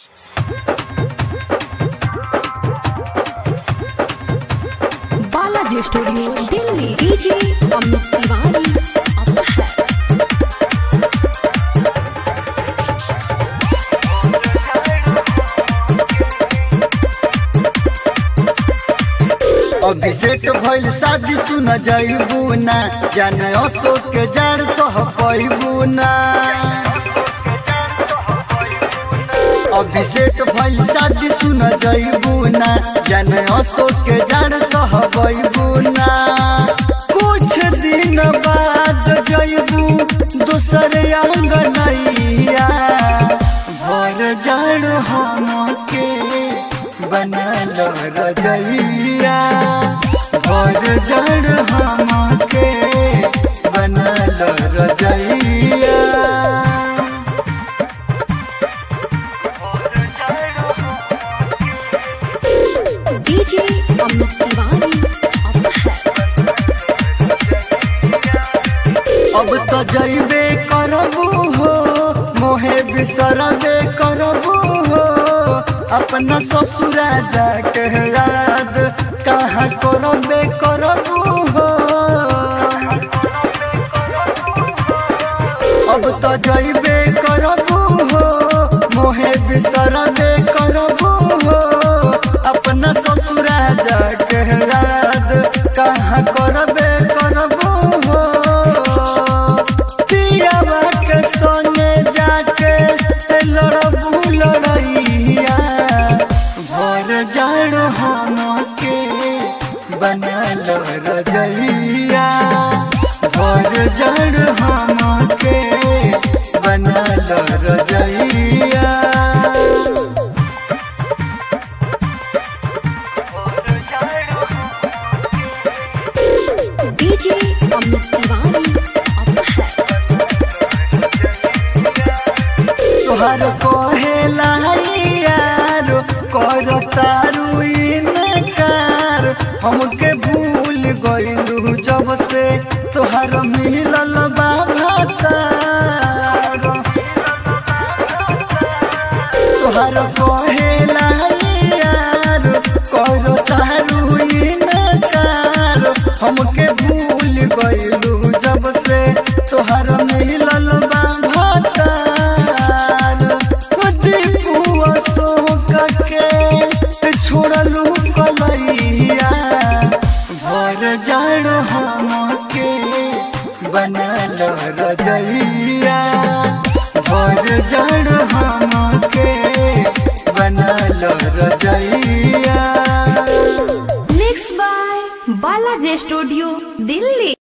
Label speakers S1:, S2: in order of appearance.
S1: Balaji studio Delhi DJ Amit Tiwari अब है
S2: अभिषेक भइल शादी सुन जइबू ना जाने अशोक के जड़ सह पैबू ना अभिषेक भइल शादी सुन जइबू ना जाने अशोक के जड़ सह पैबू ना कुछ दिन बाद जइबू दूसर अंग नैया भर जड़ हम के बनल रजैया भर जड़ हम के बनल रजैया
S1: डीजे अमित तिवारी अब है
S2: अब तो जइबे करबू हो मोहे बिसरबे करबू हो अपना ससुरा जाके याद कहाँ करबे करबू हो अब तो जइबे करबू हो मोहे बिसरबे करबू हो अपना ससुरा जाके याद कहाँ करबे करबू हो पियावा के संगे जाके लड़बू लड़ैया भर जड़ हम के बनल रजैया भर जड़ हम के बनल रजैया
S1: डीजे अमित तिवारी अब है
S2: तोहर कहेला यार कर तारू इनकार हमके भूल गइलू जब से तोहर मिलल बाबा तार तोहर कहेला यार कर तारू इनकार हमके भूल गइलू जब से तोहर मिलल बाबा तार दीपू अशोक के छोड़लू कलैया भर जड़ हम के बनल रजैया भर जड़ हम के बनल रजैया
S1: mix by Balaji studio Delhi